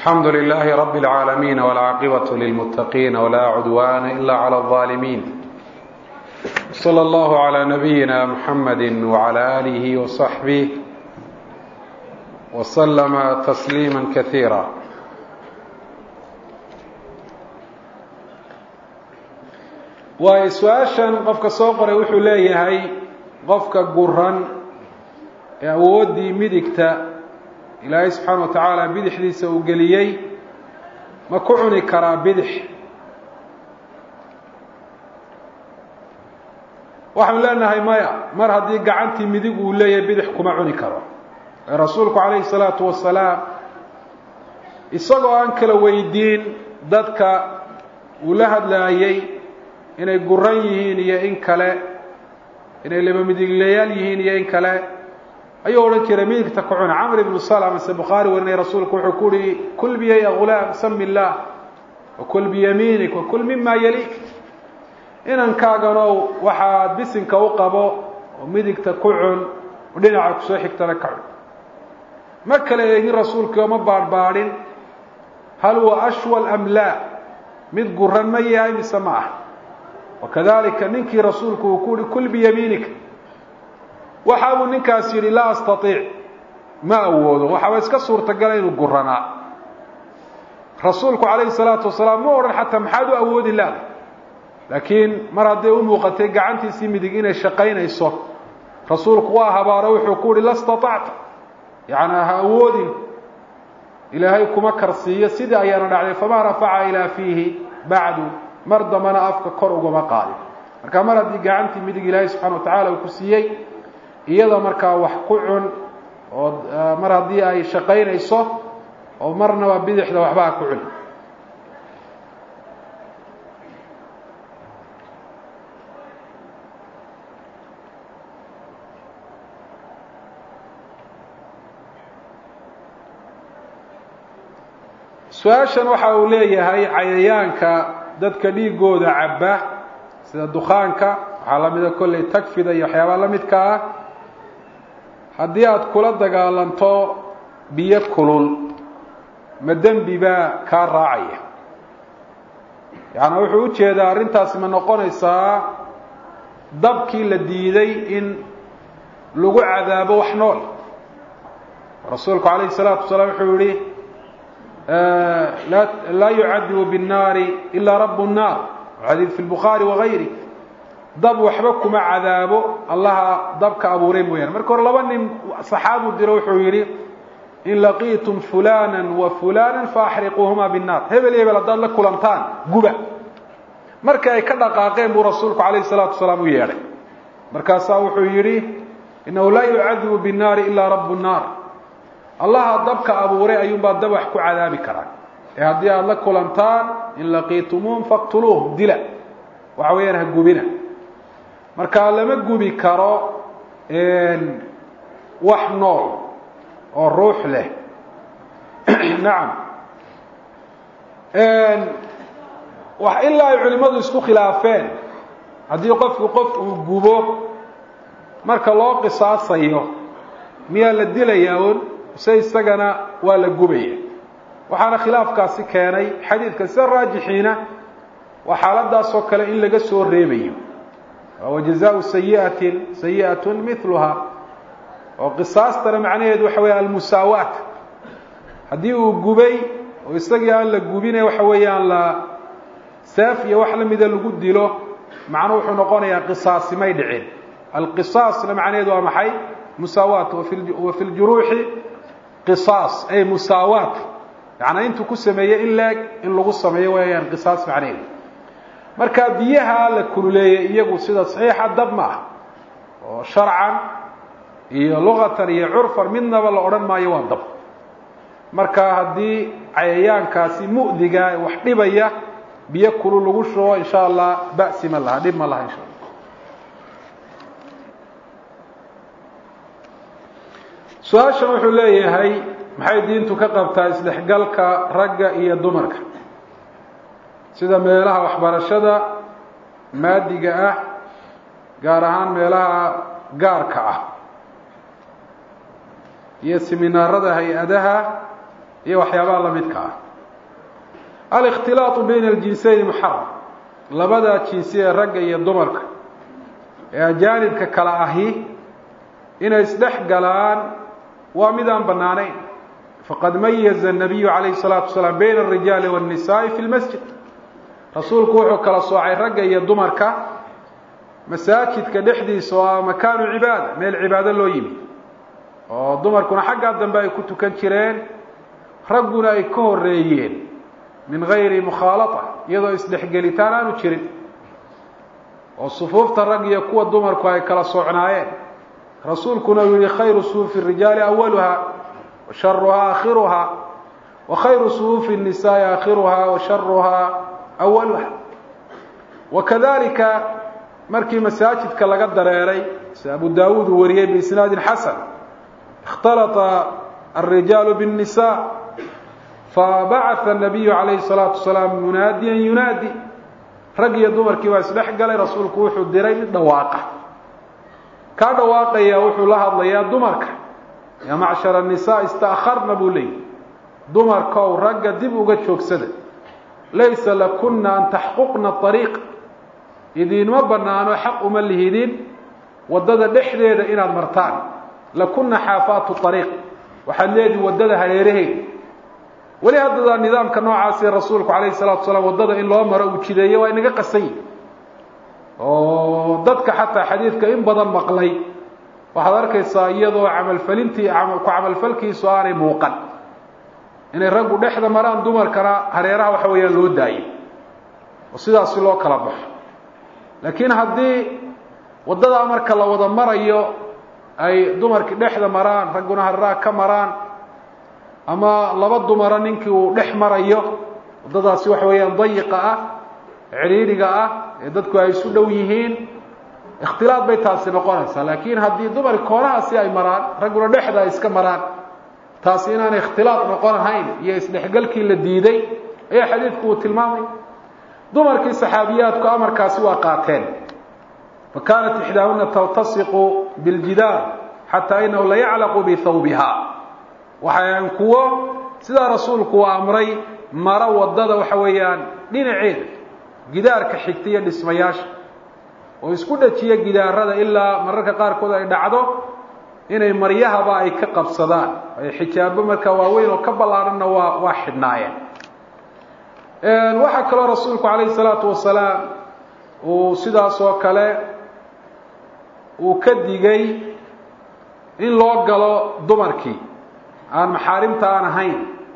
الحمد لله رب العالمين والعاقبة للمتقين ولا عدوان إلا على الظالمين صلى الله على نبينا محمد وعلى آله وصحبه وسلم تسليما كثيرا waayo su-aashan qofka soo qoray wuxuu leeyahay qofka guran ee awooddii midigta ilaahay subxaana wa tacaala bidixdiisa uu geliyey ma ku cuni karaa bidix waxaanu leenahay maya mar haddii gacantii midig uu leeyahay bidix kuma cuni karo ee rasuulku calayhi salaatu wasalaam isagoo aan kala weydiin dadka uu la hadlaayey inay guran yihiin iyo in kale inay laba midiglayaal yihiin iyo in kale ayuu odhan jiray midigta ku cuna camr ibnu salm se bukhaari warinay rasuulku wuxuu ku uhi kul biya ya gulaam sami illaah wakul biyamiinik wakul mima yaliik inankaaganow waxaad bisinka u qabo oo midigta ku cun oo dhinaca kusoo xigtana ka cun ma kala eegin rasuulkii oo ma baadhbaadhin hal huwa ashwal am laa mid guran ma yahay mise ma ah wakadalika ninkii rasuulku uu ku uhi kul biyamiinika waxa buu ninkaas yidhi laa astaiic ma awoodo waxaaba iska suurtagala inuu guranaa rasuulku calayhi salaatu wasalaam ma odhan xataa maxaad u awoodi laada laakiin mar hadday u muuqatay gacantiisii midig inay shaqaynayso rasuulku waa habaaro wuxuu ku uhi la staacta yacnaa ha awoodin ilaahay kuma karsiiyo sidii ayaana dhacday famaa rafaca ilaa fiihi bacdu mar dambana afka kor ugama qaadin marka mar haddii gacantii midig ilaahay subxana wa tacaala uu ku siiyey iyada markaa wax ku cun oo mar haddii ay shaqaynayso oo marnaba bidixda waxba ha ku cun su-aashan waxa uu leeyahay cayayaanka dadka dhiigooda cabba sida dukaanka waxaa lamida kolley tagfida iyo waxyaabaa la midka ah haddii aada kula dagaalanto biyo kulul ma dembi baa kaa raacaya yaani wuxuu ujeedaa arrintaasi ma noqonaysaa dabkii la diiday in lagu cadaabo wax nool rasuulku calayhi salaatu wasalaam wuxuu yihi laa yucadibu biالnaari ilaa rabu الnaar xadiid fi lbukhaari wagayri dab waxba kuma cadaabo allaha dabka abuuray mooyaane marka hore laba nin saxaabu diro wuxuu yidhi in laqiitum fulana wa fulana faaxriquuhuma binnaar hebel hebel haddaad la kulantaan guba markii ay ka dhaqaaqeen buu rasuulku calayhi salaatu wasalaam u yeedhay markaasaa wuxuu yidhi inahu laa yucadibu binnaari ilaa rabu nnaar allaha dabka abuuray ayuunbaa dab wax ku cadaabi karaa ee haddii aada la kulantaan in laqiitumuuhum faqtuluuhum dila waxa weeyaan ha gubina markaa lama gubi karo wax nool oo ruux leh nacam ilaa ay culimmadu isku khilaafeen haddii qofku qof uu gubo marka loo qisaasayo miyaa la dilayaa un mise isagana waa la gubaya waxaana khilaafkaasi keenay xadiidka sida raajixiina waa xaaladaasoo kale in laga soo reebayo wajazaau sayiatin sayi'at miluha oo qisaastana macnaheedu waxa weya almusaawaat haddii uu gubay oo isagii aan la gubine waxa weeyaan la seef iyo wax lamida lagu dilo macnuu wuxuu noqonayaa qisaasi may dhicin alqisaasna macnaheedu waa maxay musaawaat wa fi ljuruuxi qisaas ay musaawaat yacanaa intuu ku sameeyey in leeg in lagu sameeyo weeyaan qisaas macnaheedu marka biyaha la kululeeyey iyagu sida saxiixa dab ma ah oo sharcan iyo luqatan iyo curfan midnaba la odhan maayo waa dab marka haddii cayayaankaasi mu'diga wax dhibaya biyo kulul lagu shubo insha allah ba'si ma laha dhib ma laha insha allah su-aashan wuxuu leeyahay maxay diintu ka qabtaa isdhexgalka ragga iyo dumarka sida meelaha waxbarashada maadiga ah gaar ahaan meelaha gaarka ah iyo siminaarada hay-adaha iyo waxyaabaha lamidka ah alikhtilaatu bayna aljinsayni muxaram labada jinsi ee ragga iyo dumarka ee ajaanibka kala ahi inay isdhex galaan waa mid aan bannaanayn faqad mayaza الnabiyu calayhi الsalaatu wasalaam bayna الrijaali wالnisaai fi lmasjid rasuulku wuxuu kala soocay ragga iyo dumarka masaajidka dhexdiisa oo ah makaanu cibaada meel cibaado loo yimi oo dumarkuna xaggaa dambe ay ku tukan jireen ragguna ay ka horeeyeen min gayri mukhaalata iyadoo isdhexgelitaan aanu jirin oo sufuufta rag iyo kuwa dumarku ay kala socnaayeen rasuulkuna uu yihi khayru sufuufi rijaali awaluha wa sharuhaa aakhiruha wa khayru sufuufi الnisaai aakhiruha wa sharuhaa awaluha wakadalika markii masaajidka laga dareeray sida abu daawuud uu wariyey biisnaadin xasan اkhtalata الrijaalu bالnisa fabacaثa الnabiyu calayhi الsalaatu wasalaam munaadiyan yunaadi rag iyo dumarkii baa isdhex galay rasuulku wuxuu diray mid dhawaaqa kaa dhawaaqaya wuxuu la hadlayaa dumarka yaa macshar الnisaa ista'kharna buu leeyay dumarkow ragga dib uga joogsada laysa lakuna an taxquqna طariiq idiinma banaano xaq uma lihidin waddada dhexdeeda inaad martaan lakuna xaafaatu ariiq waxaad leedihi waddada hareeraheeda weli haddada nidaamka noocaasi rasuulku calayhi salatu salaam waddada in loo maro uu jideeye waa inaga qasan yihi oo dadka xataa xadiidka in badan maqlay waxaad arkaysaa iyadoo camalfalintii ku camalfalkiisu aanay muuqan inay raggu dhexda maraan dumarkana hareeraha waxa weeyaan loo daayo oo sidaasi loo kala baxo laakiin haddii waddadaa marka la wada marayo ay dumarkii dhexda maraan ragguna hareeraha ka maraan ama laba dumara ninkii uu dhex marayo waddadaasi waxa weeyaan dayiqa ah cidhiidhiga ah ee dadku ay isu dhow yihiin ikhtilaad bay taasi noqonaysaa laakiin haddii dumarki koonahaasi ay maraan ragguna dhexda ay iska maraan taasi inaanay ikhtilaad noqon ahayn iyo isdhexgalkii la diiday ayaa xadiidku uu tilmaamay dumarkii saxaabiyaadku amarkaasi waa qaateen fa kaanat ixdaahuna taltasiqu biljidaar xataa inahu la yaclaqu bihawbiha waxay ahayn kuwo sidaa rasuulku uu amray maro waddada waxa weeyaan dhinaceeda gidaarka xigta iyo dhismayaasha oo isku dhajiya gidaarada ilaa mararka qaarkood ay dhacdo inay maryahaba ay ka qabsadaan ay xijaabo markaa waaweyn oo ka ballaadhanna waa waa xidhnaayeen waxaa kaloo rasuulku calayhi salaatu wasalaam uu sidaas oo kale uu ka digay in loo galo dumarkii aan maxaarimta aan ahayn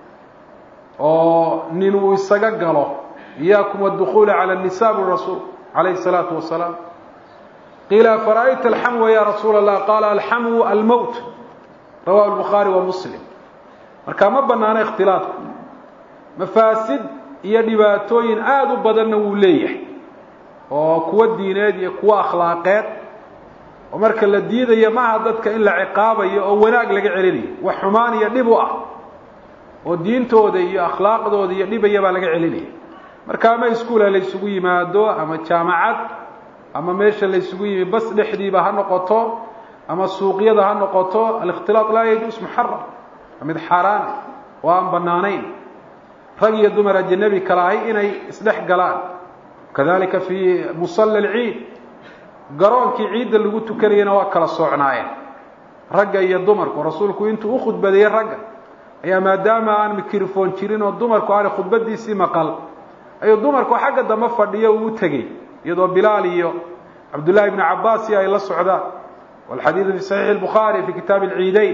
oo nin uu isaga galo iyaakum adukhuula cala nisa bui rasuul calayhi salaatu wasalaam qiila fara'ayta alxamwa ya rasuula allah qaala alxamwu almowt rawahu lbukhaari wa muslim marka ma banaano ikhtilaadku mafaasid iyo dhibaatooyin aada u badanna wuu leeyahay oo kuwo diineed iyo kuwo akhlaaqeed oo marka la diidayo maaha dadka in la ciqaabayo oo wanaag laga celinayo wax xumaan iyo dhib u ah oo diintooda iyo akhlaaqdooda iyo dhibaya baa laga celinaya marka ama iskuula la ysugu yimaado ama jaamacad ama meesha la ysugu yimi bas dhexdiiba ha noqoto ama suuqyada ha noqoto alikhtilaaq laa yajuus muxaram waa mid xaaraan oo aan banaanayn rag iyo dumar ajanabi kala ahay inay isdhex galaan kadalika fii musalla alciid garoonkii ciidda lagu tukanayana waa kala soocnaayeen ragga iyo dumarku rasuulku intuu u khudbadeeyey ragga ayaa maadaama aan mikrofon jirin oo dumarku aanay khudbadiisii maqal ayuu dumarku xagga dambe fadhiyo uu u tegey iyadoo bilaal iyo cabdullahi ibnu cabaas iyo ay la socdaan walxadiidu fi saxiixi lbukhaari fi kitaabi alciideyn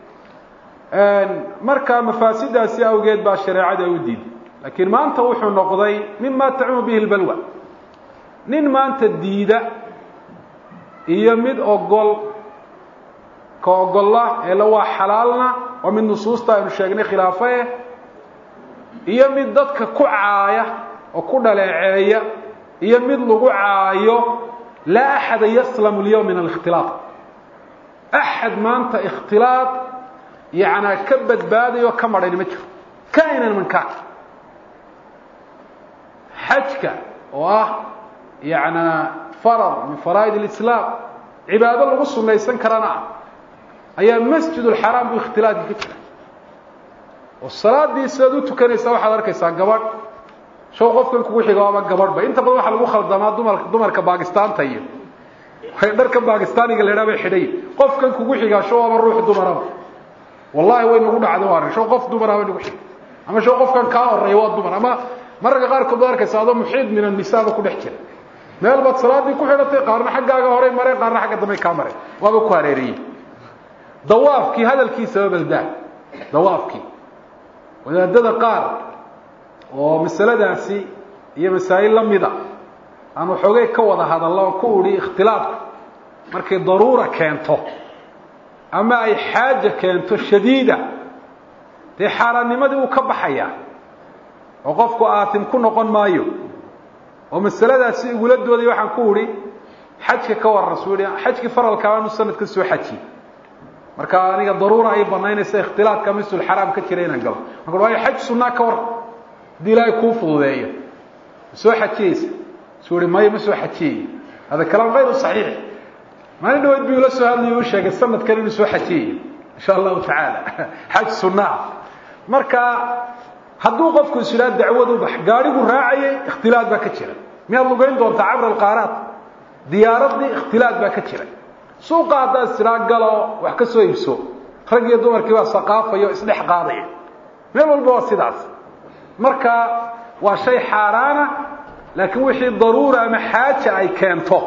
marka mafaasidaasi awgeed baa shareecada u diiday laakiin maanta wuxuu noqday mima tacumu bihi lbalwa nin maanta diida iyo mid ogol ka ogolla eele waa xalaalna waa mid nusuusta aynu sheegnay khilaafae iyo mid dadka ku caaya oo ku dhaleeceeya iyo mid lagu caayo laa axada yaslamu lyawm min alikhtilaaq axad maanta ikhtilaaq yacnaa ka badbaadayo ka madhani ma jiro kainan min kaan xajka oo ah yacnaa farad min faraa'id alislaam cibaado lagu sunnaysan karana ah ayaa masjid ulxaraam buu ikhtilaaqi ka jira oo salaadii sidaad u tukanaysaa waxaad arkaysaa gabadh show qofkan kugu xigo ama gabadhba inta badan waxaa lagu khaldamaa dumar dumarka baakistaanta iyo dharka bakistaaniga la idhaha bay xidhay qofkan kugu xigaa show ama ruux dumaraba wallahi way nagu dhacda arag show qof dumara bay nagu xig ama show qofkan kaa horeeya waa dumar ama mararka qaarkood baad arkaysa adoo muxiid min annisaaba ku dhex jira meel baad salaadii ku xidhatay qaarna xaggaaga horey mareen qaarna xagga dambey kaa mareen waaba ku hareeriyey dawaafkii hadalkiisaba baldaa dawaafkii wadaadada qaar oo masaladaasi iyo masaa'il la mida aan waxoogay ka wada hadallo oo ku udhi ikhtilaafku markay daruura keento ama ay xaaja keento shadiida dee xaaraannimadii uu ka baxayaa oo qofku aatim ku noqon maayo oo masaladaasi igula dooday waxaan ku udhi xajka ka waran suu yihi xajkii faralkaabaanu sanadka soo xajiye marka aniga daruura ay banaynaysa ikhtilaadka misulxaraam ka jira inaan galo marka waayo xaj sunnaa ka war haddii ilaahay kuu fududeeyo ma soo xajiyeysa suu ihi maya ma soo xajiyey hada kalaam hayru saxiix maalin dhaweyd buu ila soo hadlayo u sheegay sanadkan inuu soo xajiyayo insha allahu tacaala xaj sunnaa marka hadduu qofku is idhaha dacwad u bax gaadhigu raacayay ikhtilaad baa ka jira miyaad lugayn doontaa cabra alqaaraat diyaaradii ikhtilaad baa ka jira suuqa haddaad is idhaa galo wax ka soo iibso rag iyo dumarkii baa saqaafayo isdhex qaadaya meel walba waa sidaas marka waa shay xaaraana laakiin wixii daruura ama xaaja ay keento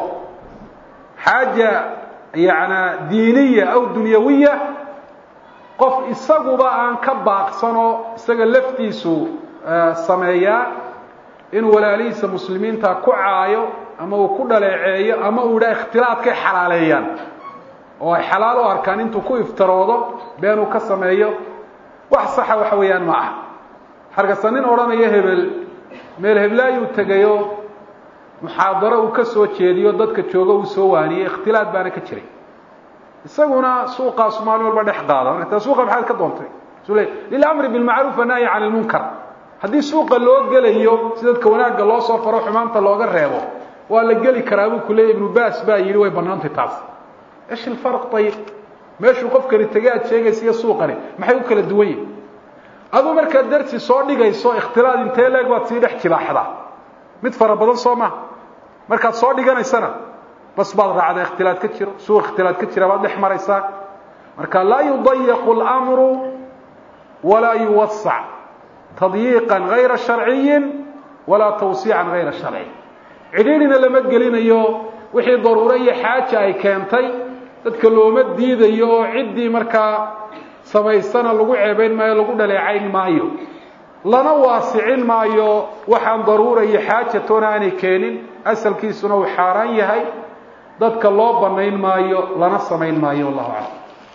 xaaja yana diiniya aw dunyawiya qof isaguba aan ka baaqsanoo isaga laftiisu sameeyaa inuu walaalihiisa muslimiinta ku caayo ama uu ku dhaleeceeyo ama uu idhaa ikhtilaadkay xalaaleeyaan oo ay xalaal u arkaan intuu ku iftiroodo beenuu ka sameeyo wax saxa waxa weeyaan ma aha hargasa nin odhanaya hebel meel heblaayuu tegayo muxaadaro uu ka soo jeediyo dadka jooga uu soo waaniyey ikhtilaad baana ka jiray isaguna suuqaasu maalin walba dhex qaada marka taa suuqa maxaad ka doontay su le lilamri bilmacruuf wanahyi can ilmunkar haddii suuqa loo gelayo si dadka wanaagga loo soo faro xumaanta looga reebo waa la geli karaa buu ku leeyay ibnu baas baa yidhi way bannaantay taas ish ilfarq ayib meeshuu qofkani tegay aad sheegaysa iyo suuqani maxay u kala duwan yihin aduu markaad darsi soo dhigayso ikhtilaad intee leeg baad sii dhex jibaaxdaa mid fara badan soo maha markaad soo dhiganaysana bas baad raacdaa ikhtilaad ka jiro suuq ikhtilaad ka jira baad dhex maraysaa marka laa yudayaqu اlamru walaa yuwasac tadyiiqan gayra sharciyin walaa tawsiican gayra sharci cidhiidhina lama gelinayo wixii daruuro iyo xaaja ay keentay dadka looma diidayo oo ciddii markaa samaysana lagu ceebayn maayo lagu dhaleecayn maayo lana waasicin maayo waxaan daruura iyo xaaja toona aanay keenin asalkiisuna uu xaaraan yahay dadka loo banayn maayo lana samayn maayo wallahu aclam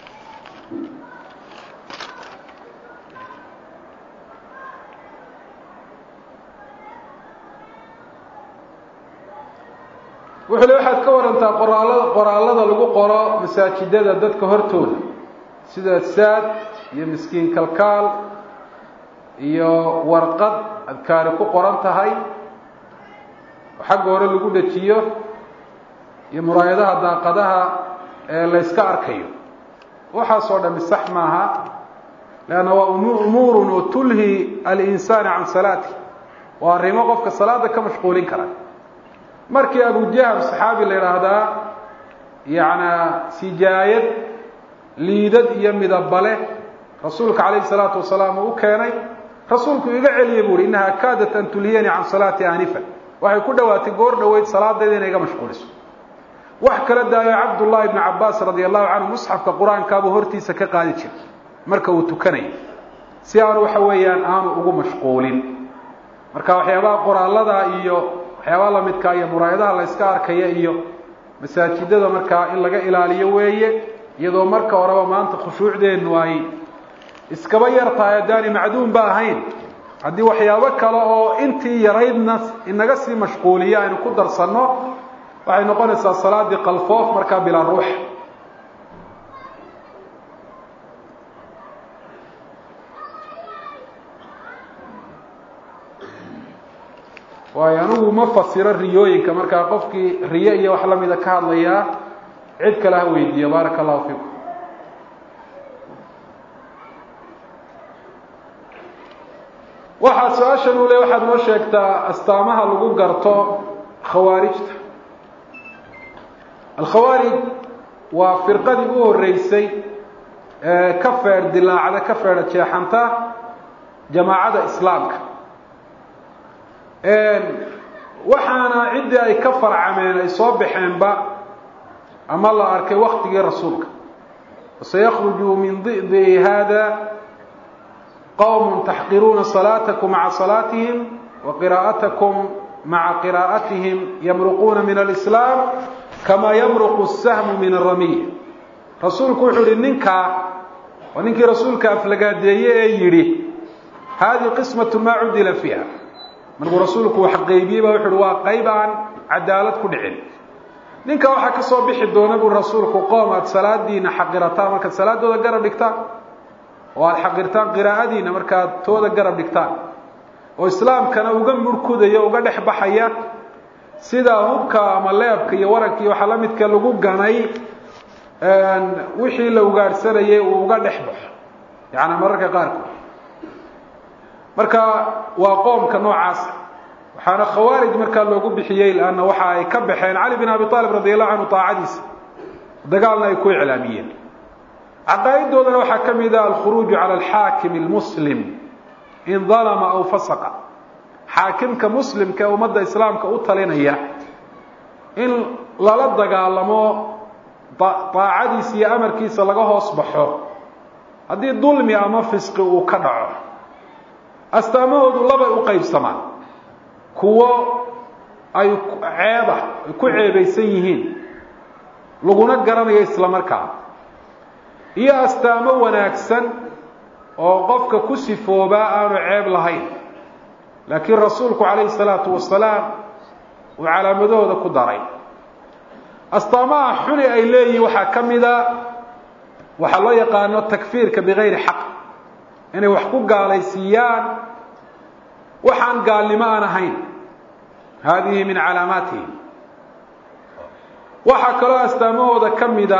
wuxuu le waxaad ka warantaa qoraalada qoraalada lagu qoro masaajidada dadka hortooda sida saad iyo miskiin kalkaal iyo warqad adkaari ku qoran tahay oo xagga hore lagu dejiyo iyo muraayadaha daaqadaha ee la yska arkayo waxaasoo dhami sax maaha leanna waa umuurun oo tulhi alinsaana can salaati waa arrimo qofka salaada ka mashquulin kara markii abujaham saxaabi la yidhaahdaa yacnaa sijaayad liidad iyo midabale rasuulka calayhi salaatu wasalaam uu u keenay rasuulku iga celiyay buu uhi innahaa kaadat an tulhiyanii can salaati aanifa waxay ku dhowaatay goor dhoweyd salaadayda inay iga mashquuliso wax kala daayo cabdullahi ibni cabaas radia allahu canhu musxafka qur-aankaabuu hortiisa ka qaadi jiray marka uu tukanayo si aanu waxa weeyaan aanu ugu mashquulin marka waxyaabaha qoraalada iyo waxyaabaha lamidkaa iyo muraayadaha la yska arkaya iyo masaajidada markaa in laga ilaaliyo weeye iyadoo marka horeba maanta khushuucdeennu ay iskaba yar tahay haddaani macduum ba ahayn haddii waxyaabo kale oo intii yaraydna inaga sii mashquuliya aynu ku darsanno waxay noqonaysaa salaadii qalfoof markaa bilaa ruux waayo anigu ma fasiro riyooyinka markaa qofkii riyo iyo wax lamida ka hadlayaa cid kale ha weydiiyo baaraka allahu fiikum waxaa su-aashan uu le waxaad noo sheegtaa astaamaha lagu garto khawaarijta alkhawaarij waa firqadii u horeysay ee ka feedh dilaacda ka feedha jeexanta jamaacada islaamka waxaana ciddii ay ka farcameen ay soo baxeenba ama la arkay waktigii rasuulka sayakruju min di'di hada qowm taxqiruuna salaatakum maca salaatihim wa qiraa'atakum maca qiraa'atihim yamruquuna min alislaam kama yamruqu sahmu min aramiy rasuulku wuxuu yihi ninkaa waa ninkii rasuulka aflagaadeeye ee yidhi hadihi qismatu maa cudila fiiha markuu rasuulku wax qeybiyey baa wuxu uhi waa qayb aan cadaalad ku dhicin ninka waxaa ka soo bixi doona buu rasuulku qoom aada salaadiina xaqirataan markaad salaadooda garab dhigtaan oo aada xaqirtaan qiraa'adiina markaad tooda garab dhigtaan oo islaamkana uga murkudaya uga dhex baxaya sida hubka ama leebka iyo waranka iyo waxaa la midka lagu ganay wixii la ugaadhsanayay uu uga dhex baxo yaani mararka qaarkood marka waa qoomka noocaasa waxaana khawaarij markaa loogu bixiyey lanna waxa ay ka baxeen cali bin abi aalib radi allahu canhu taacadiisa dagaalna ay ku iclaamiyeen caqaa'idoodana waxaa ka mid ah alkhuruuju cala alxaakim almuslim in dalama aw fasaqa xaakimka muslimka ee ummadda islaamka u talinaya in lala dagaalamo daacadiisa iyo amarkiisa laga hoos baxo haddii dulmi ama fisqi uu ka dhaco astaamahoodu labay u qaybsamaan kuwo ay ceeba ay ku ceebaysan yihiin laguna garanayo isla markaa iyo astaamo wanaagsan oo qofka ku sifoobaa aanu ceeb lahayn laakiin rasuulku calayhi salaatu wasalaam uu calaamadahooda ku daray astaamaha xuni ay leeyihin waxaa ka mida waxaa loo yaqaano takfiirka bigayri xaq inay wax ku gaalaysiiyaan waxaan gaalnimo aan ahayn hadihi min calaamaatihim waxaa kaloo astaamahooda ka mida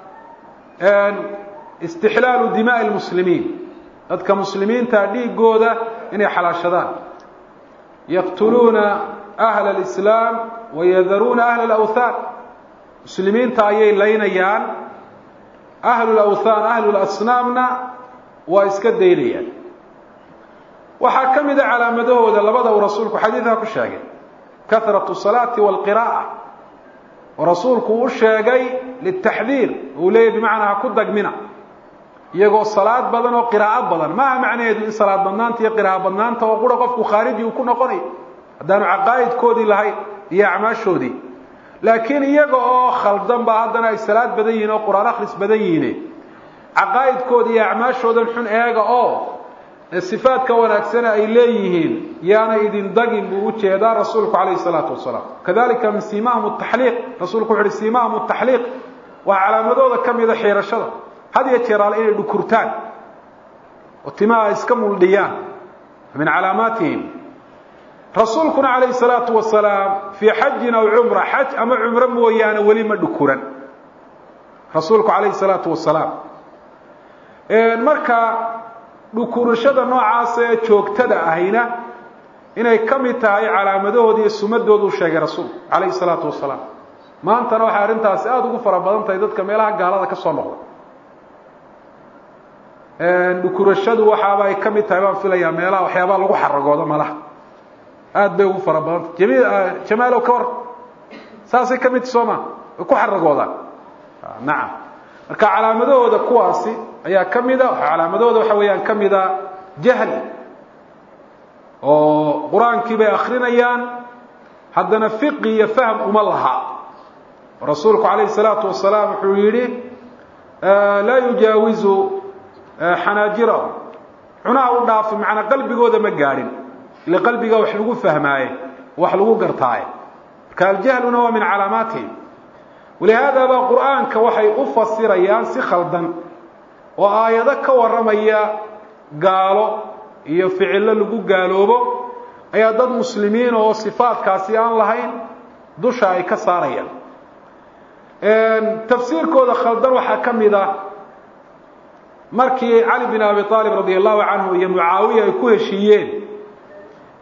istixlaalu dimaa'i lmuslimiin dadka muslimiinta dhiigooda inay xalaashadaan yaqtuluuna ahla alislaam wayadaruuna ahla alawthaan muslimiinta ayay laynayaan ahlu lawthaan ahlu lasnaamna waa iska daynayaan waxaa ka mida calaamadahooda labada uu rasuulku xadiidka ku sheegay kahratu salaati walqiraa'a oo rasuulku u sheegay litaxdiir uu leeyahy bimacnaa ha ku dagmina iyagoo salaad badan oo qiraa'o badan maaha macnaheedu in salaad badnaanta iyo qiraa'o badnaanta oo qura qofku khaariji uu ku noqonayo haddaanu caqaa'idkoodii lahayn iyo acmaashoodii laakiin iyaga oo khaldan baa haddana ay salaad badan yihiin oo qur-aan akhris badan yihiin caqaa'idkooda iyo acmaashoodan xun eega oo sifaadka wanaagsana ay leeyihiin yaana idin dagin buu ujeedaa rasuulku calayhi salaatu wasalaam kadalika min simahum taxliiq rasuulku wuxu uhi simahum taxliiq waa calaamadooda ka mida xiirashada had iyo jeeraale inay dhukurtaan oo timaha iska muldhiyaan min calaamaatihim rasuulkuna calayhi salaatu wasalaam fii xajin aw cumra xaj ama cumro mooyaane weli ma dhukuran rasuulku calayhi salaatu wasalaam marka dhukurashada noocaas ee joogtada ahayna inay ka mid tahay calaamadahooda iyo sumadoodu sheegay rasuulku calayhi salaatu wasalaam maantana waxay arrintaasi aada ugu fara badan tahay dadka meelaha gaalada ka soo noqda dhukurashadu waxaaba ay ka mid tahay baan filayaa meelaha waxyaabaa lagu xaragoodo malaha aada bay ugu fara badantah jami jamaalow ka war saasay ka mid soo ma way ku xaragoodaan nacam marka calaamadahooda kuwaasi ayaa ka mida calaamadahooda waxa weeyaan ka mida jahli oo qur-aankii bay akrinayaan haddana fiqi iyo fahm uma laha rasuulku calayhi salaatu wasalaam wuxuu yihi laa yujaawizu xanaajirahu cunaha u dhaafi macnaa qalbigooda ma gaadhin ile qalbiga wax lagu fahmaaye wax lagu gartaaye marka aljahluna waa min calaamaatihim walihaada baa qur-aanka waxay u fasirayaan si khaldan oo aayado ka warramaya gaalo iyo ficillo lagu gaaloobo ayaa dad muslimiin oo sifaadkaasi aan lahayn dusha ay ka saarayaan tafsiirkooda khaldan waxaa ka mid ah markii cali bin abi aalib radi allahu canhu iyo mucaawiya ay ku heshiiyeen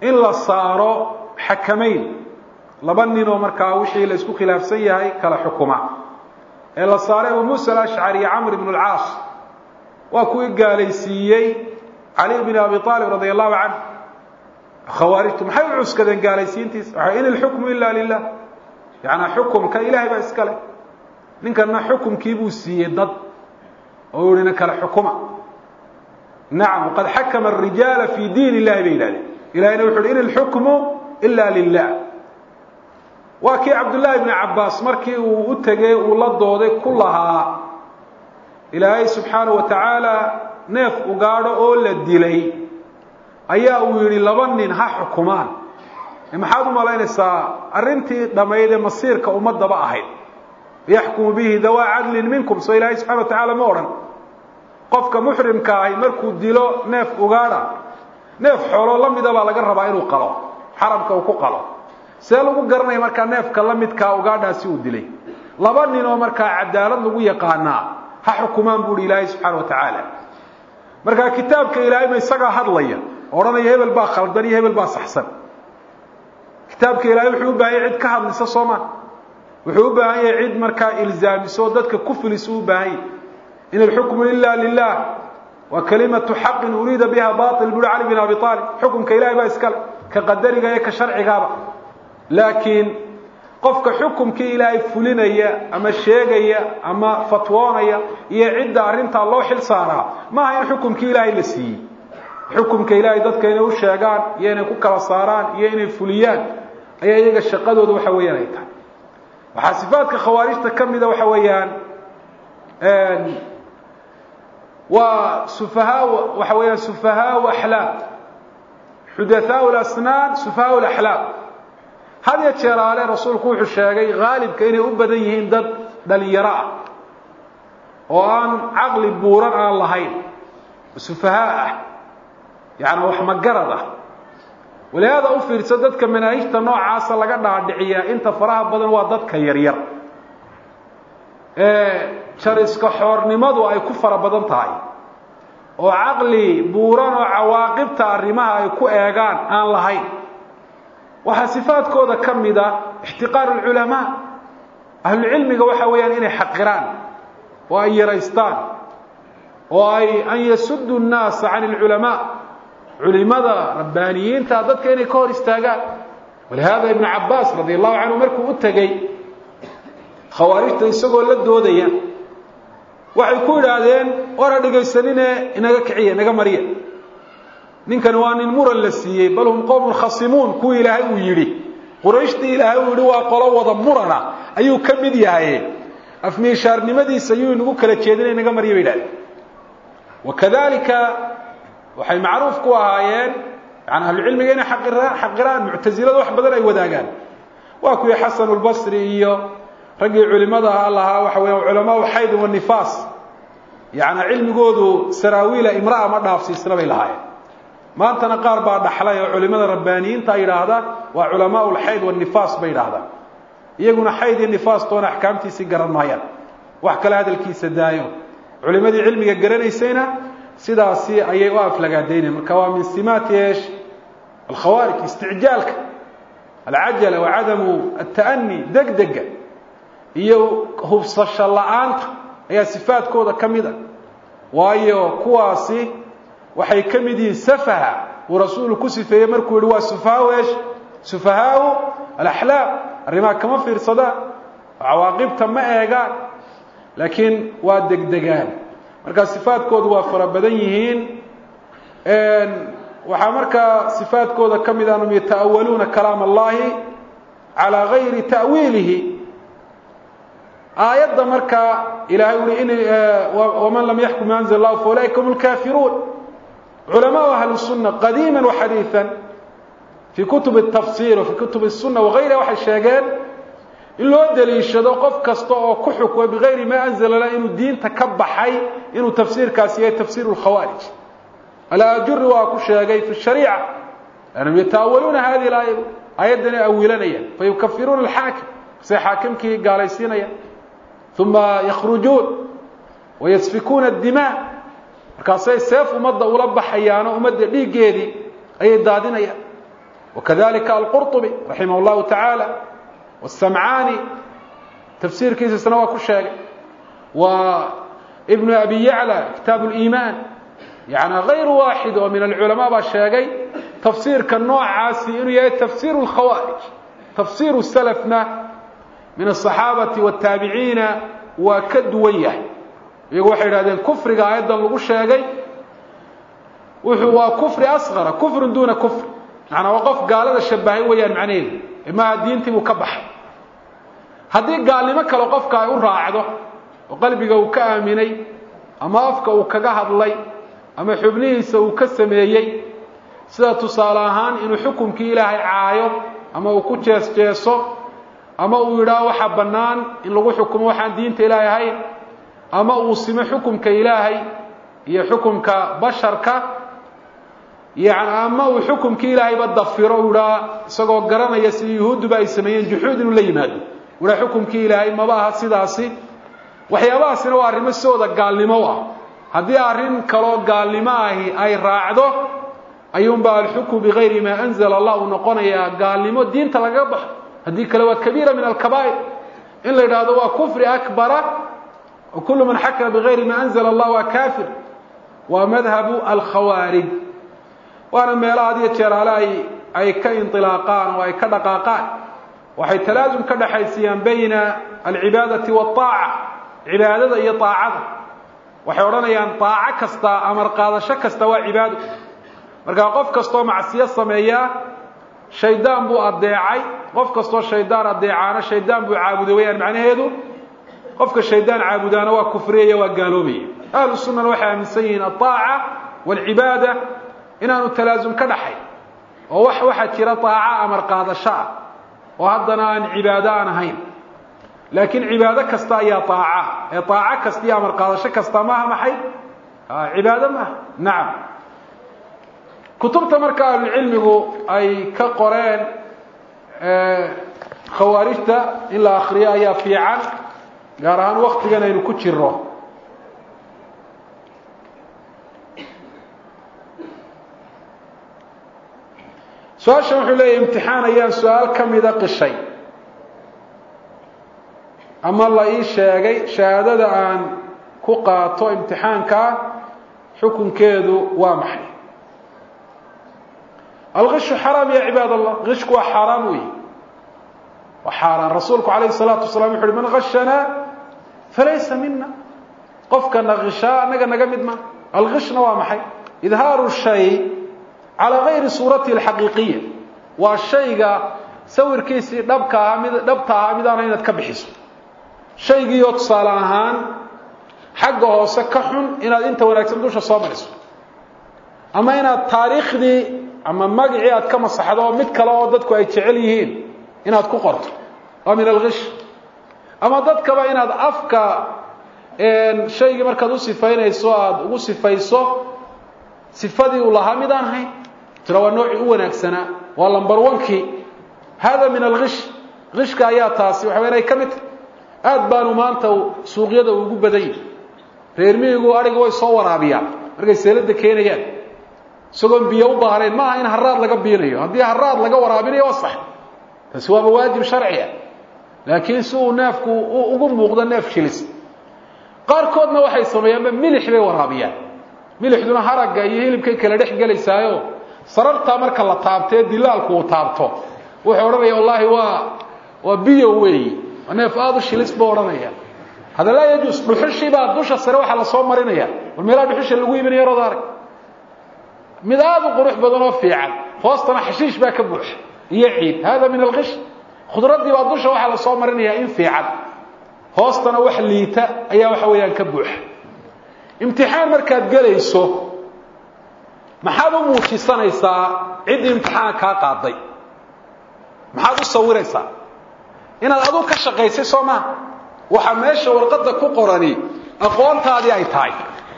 in la saaro xakamayn laba ninoo markaa wixii la isku khilaafsan yahay kala xukuma ee la saaray abu muusa alashcari iyo camr ibn alcaas waa kuwii gaalaysiiyey cali bn abi aalib radia allahu canh khawaarijtu maxay u cuskadeen gaalaysiintiisa waxa in ilxukmu ila lilah yaani xukumka ilahay baa iska leh ninkana xukumkii buu siiyey dad oo yihi na kala xukuma nacam waqad xakama arijaala fi diin illahi bay yidhahdeen ilahayna wuxu uhi in ilxukmu ila lilah waa kii cabdullaahi bni cabbaas markii uu u tegey uu la dooday ku lahaa ilaahay subxaanahu wa tacaala neef ugaadho oo la dilay ayaa uu yidhi laba nin ha xukumaan maxaad u malaynaysaa arrintii dhammayd ee masiirka ummadaba ahayd yaxkumu bihi dawaa cadlin minkum soo ilaahay subxana wa tacaala ma odhan qofka muxrimka ahi markuu dilo neef ugaadha neef xoolo la mida baa laga rabaa inuu qalo xaramka uu ku qalo see lagu garanaya markaa neefka la midkaa ugaadhaasi uu dilay laba nin oo markaa cadaalad lagu yaqaanaa ha xukumaan buuhi ilaahay subxaana wa tacaala markaa kitaabka ilaahay ma isagaa hadlaya odhanaya hebel baa khaldan iyo hebel baa saxsan kitaabka ilaahay wuxuu u baahan yahay cid ka hadlisa soo ma wuxuu u baahan yahay cid markaa ilzaamiso dadka ku filisu u baahan yahy in alxukmu ila lilah waa kalimatu xaqin uriida biha bail buuri cali bin abi aalib xukumka ilahay baa iskale ka qadariga iyo ka sharcigaaba laakiin qofka xukumkii ilaahay fulinaya ama sheegaya ama fatwoonaya iyo cidda arrintaa loo xil saaraa maaha in xukumkii ilaahay la siiyey xukumka ilaahay dadka inay u sheegaan iyo inay ku kala saaraan iyo inay fuliyaan ayaa iyaga shaqadooda waxa weeyaan ay tahay waxaa sifaadka khawaarijta ka mida waxa weeyaan waa sufahaa waxa weeyaan sufahaau axlaam xudathaau lasnaan sufahaau laxlaam had ya jeeraale rasuulku wuxuu sheegay haalibka inay u badan yihiin dad dhalinyaro ah oo aan caqli buuran aan lahayn sufahaa ah yaani wax magarad ah walihaada u fiirso dadka manaahijta noocaasa laga dhaadhiciyaa inta faraha badan waa dadka yaryar jariska xoornimadu ay ku fara badan tahay oo caqli buuran oo cawaaqibta arrimaha ay ku eegaan aan lahayn waxaa sifaadkooda ka mid a ixtiqaaru lculamaa ahlucilmiga waxa weeyaan inay xaqiraan oo ay yaraystaan oo ay an yasudu nnaasa can alculamaa culimada rabbaaniyiinta dadka inay ka hor istaagaan walihaada ibnu cabaas radi allahu canhu markuu u tegey khawaarijta isagoo la doodaya waxay ku idhaahdeen war ha dhegaysanine inaga kiciya inaga mariya ninkani waa nin muran la siiyey bal hum qowmun khasimuun kuwii ilaahay uu yidhi qurayshtii ilaahay uu yihi waa qolo wada murana ayuu ka mid yahay afmiishaarnimadiisa ayuu inagu kala jeedina inaga marya bay idhahdeen wakadalika waxay macruuf ku ahaayeen yani ahlucilmiga inay aqiraan xaqiraan muctasilada wax badan ay wadaagaan waa kuwii xasanu lbasri iyo raggii culimada aha lahaa waxa weya culamaau xayd wanifaas yani cilmigoodu saraawiila imraa ma dhaafsiisna bay lahaayeen maantana qaar baa dhaxlay oo culimada rabbaaniyiinta yidhaahda waa culamaau lxayd wanifaas bay yidhaahdaan iyaguna xayd iyo nifaas toona axkaamtiisii garan maayaan wax kale hadalkiisa daayo culimadii cilmiga garanaysayna sidaasi ayay u aflagaadaynayan marka waa min simaati esh alkhawaarij isticjaalka alcajala wa cadamu ata'ani degdega iyo hubsasho la-aanta ayaa sifaadkooda ka mid a waayo kuwaasi waxay ka mid yihiin safaha uu rasuulu ku sifeeyey markuu yihi waa sufahaau esh sufahaau alaxlaam arrimaha kama fiirsadaan cawaaqibta ma eegaan laakiin waa degdegaan markaa sifaadkoodu waa fara badan yihiin waxaa markaa sifaadkooda ka mid anum yata'awaluuna kalaam allahi calaa gayri ta'wiilihi aayadda markaa ilahay ui in waman lam yaxkum ma anzl llahu faulaika hum lkafiruun culamaau ahli sunna qadiima waxadiiثa fii kutub الtafsir wa fii kutub الsuna wagayriha waxay sheegeen in loo daliishado qof kasta oo ku xukma bigayri ma anzla lah inuu diinta ka baxay inuu tafsiirkaasi yahay tafsir اlkhawaarij alajuri waa ku sheegay fi shariica anhum yata'awaluuna hadihi aaya aayaddan ay awilanayaan fayukafiruuna alxaakim say xaakimkii gaalaysiinayaan uma yakhrujuun wayasfikuuna اdimaa markaasay seef ummadda ula baxayaano ummadda dhiiggeedii ayay daadinayaan wakadalika alqurطubi raximah اllahu tacaala wasamcaani tafsiirkiisisna waa ku sheegay wa ibnu abi yacla kitaab اliimaan yani غayr waaxid oo min alculamaa baa sheegay tafsiirka noocaasi inuu yahay tafsir اlkhawaarij tafsir salafna min aلصaxaabati wالtaabiciina waa ka duwan yahay iyagu waxay idhahdeen kufriga aayaddan lagu sheegay wuxuu waa kufri asqara kufrun duuna kufr macnaa waa qof gaalada shabahay weeyaan macnaheedu maaha diintii buu ka baxay haddii gaalnimo kale qofka ay u raacdo oo qalbiga uu ka aaminay ama afka uu kaga hadlay ama xubnihiisa uu ka sameeyey sida tusaale ahaan inuu xukumkii ilaahay caayo ama uu ku jees jeeso ama uu yidhaaho waxa bannaan in lagu xukumo waxaan diinta ilaahay ahayn ama uu simo xukumka ilaahay iyo xukumka basharka yani ama uu xukumkii ilaahayba dafiro u idhaa isagoo garanaya sidii yuhuudduba ay sameeyeen juxuud inuu la yimaado u idhaa xukumkii ilaahay maba aha sidaasi waxyaabahaasina waa arrimo sidooda gaalnimo ah haddii arrin kaloo gaalnimo ahi ay raacdo ayuunba alxukmu bigayri maa anzala allah uu noqonayaa gaalnimo diinta lagaga baxo haddii kale waa kabiira min alkabaa'ir in la yidhaahdo waa kufri akbara oo kullu man xakama bigayri maa anzala allah waa kafir waa madhabu alkhawaarij waana meelaha had iyo jeer ale ay ay ka inilaaqaan oo ay ka dhaqaaqaan waxay talaasum ka dhexaysiyaan bayna alcibaadati waaaca cibaadada iyo aacada waxay odhanayaan aaco kasta amar qaadasho kasta waa cibaado markaa qof kastoo macsiyo sameeyaa shaydaan buu adeecay qof kastoo shaydaan adeecaana shaydaan buu caabuday wayaan macnaheedu qofka shaydaan caabudaana waa kufriyaya waa gaaloobaya ahlu sunnana waxay aaminsan yihiin aaaca waalcibaada inaanu talaasum ka dhaxay oo wax waxaa jira aaco amar qaadasho ah oo haddana aan cibaado aan ahayn laakiin cibaado kasta ayaa aaca ee aaco kasta iyo amar qaadasho kasta maaha maxay cibaado maaha nacam kutubta marka ahlucilmigu ay ka qoreen khawaarijta in la akriyo ayaa fiican gaar ahaan waktigan aynu ku jiro su-aashan wuxuu leeyahy imtixaan ayaan su-aal ka mida qishay ama la ii sheegay shahaadada aan ku qaato imtixaankaa xukunkeedu waa maxay alkishu xaraam ya cibaad allah kishku waa xaaraan wey waa xaaraan rasuulku alayhi الsalaatu wasalaam wuxu uhi man gashanaa falaysa mina qofkana kishaa anaga naga mid ma alkishna waa maxay idhaaru shay calaa gayri suuratihi alxaqiiqiya waa shayga sawirkiisii dhabka ahaa mid dhabta ahaa mid aana inaad ka bixiso shaygiioo tusaale ahaan xagga hoose ka xun inaad inta wanaagsan dusha soo mariso ama inaad taariikhdii ama magacii aad ka masaxdo oo mid kale oo dadku ay jecel yihiin inaad ku qorto waa min alkish ama dadkaba inaad afka shaygii markaad u sifaynayso aada ugu sifayso sifadii uu lahaa mid aan ahayn tira waa noocii u wanaagsanaa waa lambar onkii hada min alkish kishka ayaa taasi waxa inay ka mid tahy aad baanu maanta suuqyada ugu badan yihi reer miyigu adhiga way soo waraabiyaan markay seelada keenayaan isagoon biyo u baahnayn maaha in haraad laga biinayo haddii haraad laga waraabinayo waa sax taasi waaba waajib sharciya laakiin si uu neefku ugu muuqdo neef shilis qaarkoodna waxay sameeyaanba milix bay waraabiyaan milixduna haragga iyo hilibkay kala dhex gelaysaayo sarartaa marka la taabtee dilaalku uu taabto wuxuu odhanaya wallaahi waa waa biyo weeyi neef aada u shilis buu odhanaya hada laa yajuus dhuxushii baa dusha sare waxaa lasoo marinaya war meelaha dhuxusha lagu iibinayo rood arag mid aada u qurux badan oo fiican hoostana xashiish baa ka buuxa iyo ciid hada min alkish khudraddii baa dusha waxaa lasoo marinayaa in fiican hoostana wax liita ayaa waxa weeyaan ka buuxa imtixaan markaad gelayso maxaad u muujisanaysaa ciddii imtixaan kaa qaaday maxaad u sawiraysaa inaad adu ka shaqaysay soo maa waxaa meesha warqadda ku qorani aqoontaadii ay tahay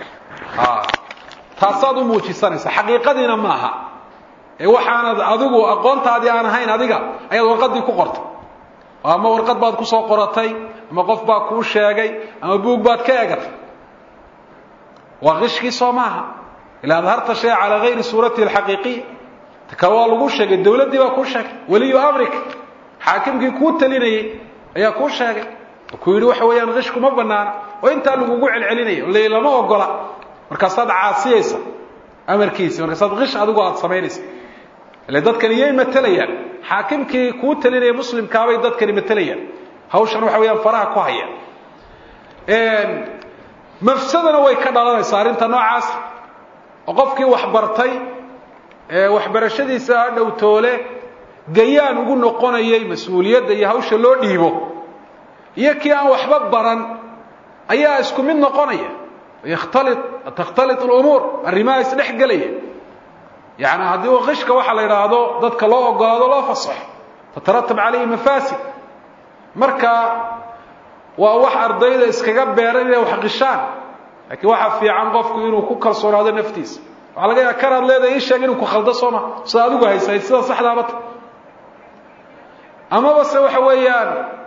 taasaad u muujisanaysaa xaqiiqadiina maaha ee waxaanad adigu aqoontaadii aan ahayn adiga ayaad warqaddii ku qortay ama warqad baad ku soo qoratay ama qof baa kuu sheegay ama buug baad ka eegatay waa kishkii soo maaha ila adharta shay calaa gayri suuratihi alxaqiiqiya ta kale waa lagu sheegay dawladdii baa kuu sheegay weliyu amrik xaakimkii kuu talinayay ayaa kuu sheegay oo ku yidhi waxa weeyaan qishku ma banaana oo intaa lagugu celcelinaya le lama ogola markaasaad caasiyaysa amarkiisi markaasaad qish adigu aada samaynaysa ile dadkani yay matelayaan xaakimkii kuu talinaya muslimkaabay dadkani matelayaan hawshan waxa weeyaan faraha ku haya mafsadana way ka dhalanaysaa arrinta noocaas oo qofkii waxbartay waxbarashadiisa dhow toole gayaan ugu noqonayay mas-uuliyadda iyo hawsha loo dhiibo iyo kii aan waxba baran ayaa isku mid noqonaya yakhtali takhtali lumuur arrimaha isdhex gelaya yani haddii qishka waxaa la yidhaahdo dadka loo ogolaado loo fasaxo tataratab calayhi mafaasid marka waa wax ardayda iskaga beeran inay wax qishaan laakiin waxaa fiican qofku inuu ku kalsoonaado naftiisa waxaa laga yaaba kanaad leedahay ii sheeg inuu ku khaldo sooma sida adigu haysayd sida saxdaabata amaba se waxa weeyaan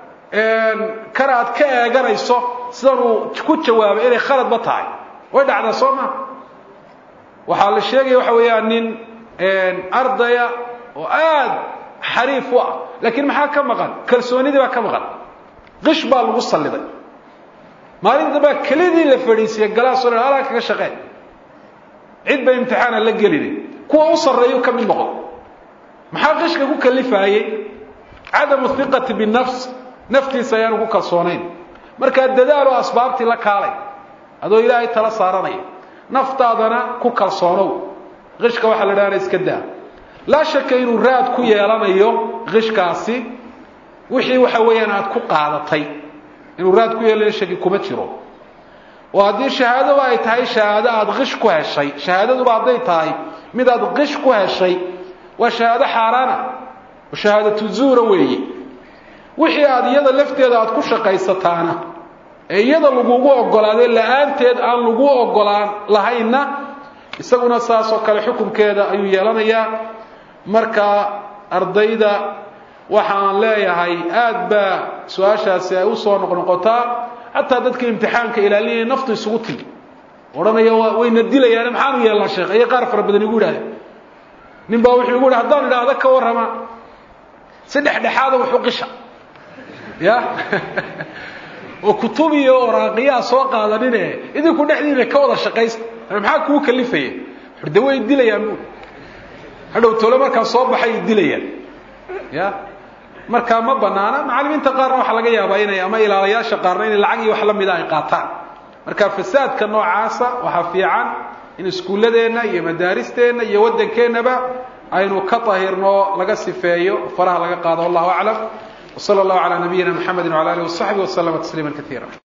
kan aad ka eeganayso sidan uu ku jawaabay inay khaladba tahay way dhacdaa soo maa waxaa la sheegaya waxa weeyaan nin ardaya oo aad xariif u ah laakiin maxaa ka maqan kalsoonidii baa ka maqan qish baa lagu salliday maalin dambaa kelidii la fadhiisiye galaasoo dhan alaa kaga shaqeen cid ba imtixaana la gelinin kuwa u sarreeyu ka mid noqon maxaa qishka ku kalifaayey cadamu hiqati binafs naftiisa ayaanu ku kalsoonayn markaa dadaalo asbaabtii la kaalay adoo ilaahay tala saaranaya naftaadana ku kalsoonow qishka waxaa la dhahana iska daa laa shaka inuu raad ku yeelanayo qishkaasi wixii waxa weeyaan aada ku qaadatay inuu raad ku yeelanayo shaki kuma jiro oo haddii shahaadoba ay tahay shahaado aada qish ku heshay shahaadaduba hadday tahay mid aada qish ku heshay waa shahaado xaaraana oo shahaadatu zuura weeye wixii aada iyada lafteeda aada ku shaqaysataana ee iyada lagugu ogolaaday la-aanteed aan lagu ogolaan lahaynna isaguna saas oo kale xukunkeeda ayuu yeelanayaa marka ardayda waxaan leeyahay aad baa su-aashaasi ay usoo noqnoqotaa xataa dadka imtixaanka ilaalinaya naftu isugu timi odhanaya wayna dilayaane maxaanu yeelnaa sheekh ayay qaar fara badan igu idhahdeen nin baa wuxuu igu hi haddaan idhaahdo ka warrama si dhexdhexaada wuxu qisha ya oo kutub iyo oraaqiyaa soo qaadanine idinku dhexdiina ka wada shaqaysta maxaa kuu kalifaya de way dilayaan bu hadhow tole markaa soo baxay dilayaan ya markaa ma banaana macalimiinta qaarna waxaa laga yaabaa inay ama ilaalayaasha qaarna inay lacag iyo wax lamida ay qaataan marka fasaadka noocaasa waxaa fiican in iskuulladeenna iyo madaaristeenna iyo waddankeennaba aynu ka tahirno laga sifeeyo faraha laga qaado wallahu aclam وصلى الله على نبينا محمد وعلى آله وصحبه وسلم تسليما كثيرا